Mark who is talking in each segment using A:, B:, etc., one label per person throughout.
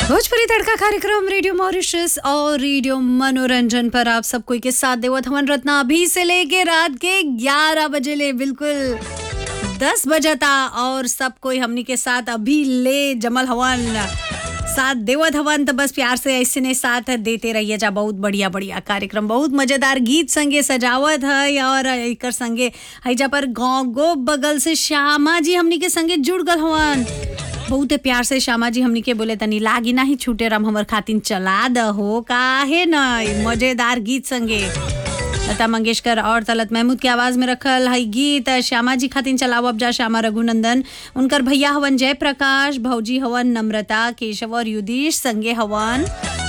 A: भोजपुरी तड़का कार्यक्रम radio Mauritius और radio मनोरंजन पर आप सब कोई के साथ देवत हवन रत्ना अभी से लेके रात के 11 बजे ले बिल्कुल 10 बजता और सब कोई हमनी के साथ अभी ले जमल हवन साथ देवत हवन तो बस प्यार से ऐसे ने साथ देते रहिए जा बहुत बढ़िया बढ़िया कार्यक्रम बहुत मजेदार गीत संगे सजावत है और एकर संगे हैजा पर गाँव गो बगल से श्यामा जी हमनी के संगे जुड़ गल हवन बहुत प्यार से श्यामा जी हमनी के बोले तनी लागी नाही छूटे राम हमर खातिन चला दहो काहे न मजेदार गीत संगे लता मंगेशकर और तलत महमूद के आवाज में रखल है गीत श्यामा जी खातिन चलाओ अब जा श्यामा रघुनंदन उनकर भैया हवन जय प्रकाश भौजी हवन नम्रता केशव और युधीश संगे हवन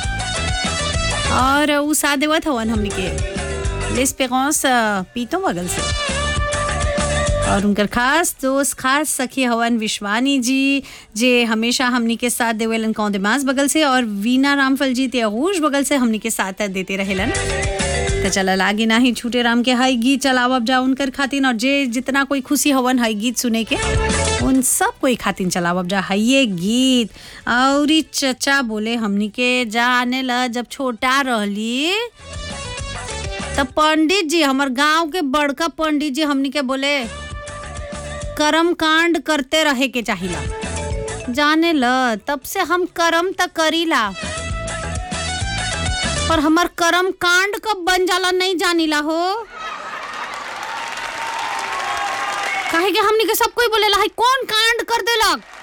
A: और उ साथ देवत हवन हमनी के लिस पे पीतो बगल से और उनकर खास दोस्त खास सखी हवन विश्वानी जी जे हमेशा हमनी के साथ देवेलन कौंदमास बगल से और वीना रामफल जी त्यागूश बगल से हमनी के साथ देते रहेलन तो चल लागे ना ही छूटे राम के हाई गीत चलावब जा उनकर खातिन और जे जितना कोई खुशी हवन हाई गीत सुने के उन सब कोई खातिन चलावब जा हाई ये गीत और ई चचा बोले हमनी के जाने ला जब छोटा रहली तब पंडित जी हमर गांव के बड़का पंडित जी हमनी के बोले कर्म कांड करते रहे के चाहिला जाने ल तब से हम कर्म त करीला पर हमर कर्म कांड कब बन जाला नहीं जानीला हो काहे के हमनी के सब कोई बोलेला है कौन कांड कर देलक